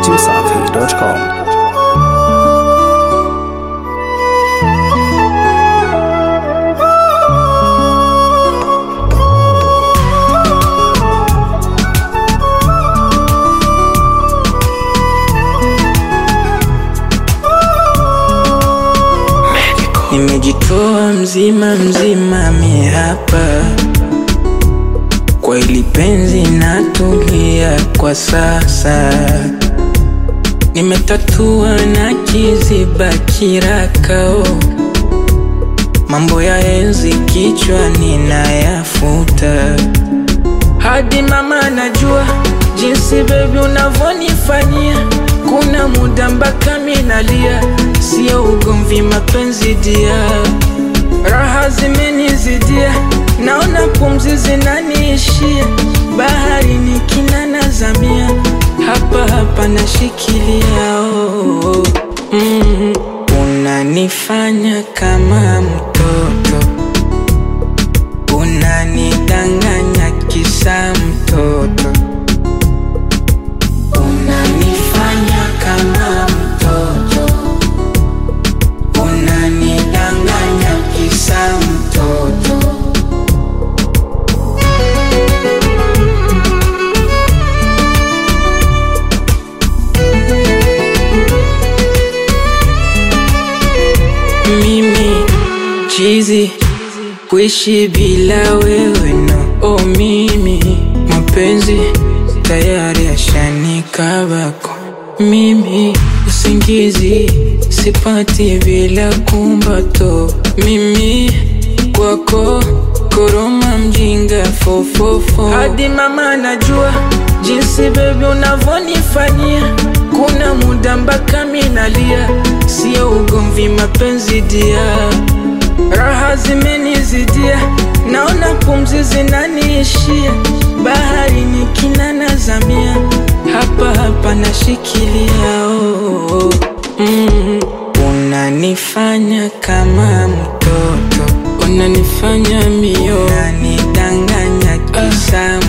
dachimsafi.com. Nimejitoa mzima mzima mi hapa kwa ili penzi natulia kwa sasa, nimetatua na kiziba kirakao, mambo ya enzi kichwa ninayafuta, hadi mama najua jinsi bebi unavyonifanyia, kuna muda mpaka minalia, sio ugomvi, mapenzi dia, raha zimenizidia, naona pumzi zinaniishia, bahari ni kina nazamia, hapa hapa nashikilia oh, oh. Mm, unanifanya kama mtoto, unanidanganya kisa mtoto unanifanya kama mtoto, unanidanganya kisa mtoto. Mimi chizi kuishi bila wewe no, oh mimi mapenzi tayari yashanikabako mimi usingizi sipati bila kumbato mimi kwako koroma mjinga fofofo hadi mama najua jinsi bebi unavyonifanyia kuna muda mpaka minalia sio ugomvi mapenzi dia raha zimenizidia naona pumzi zinaniishia bahari ni kina nazamia hapa hapa nashikilia oh, oh. Mm, unanifanya kama mtoto unanifanya mio unanidanganya kisa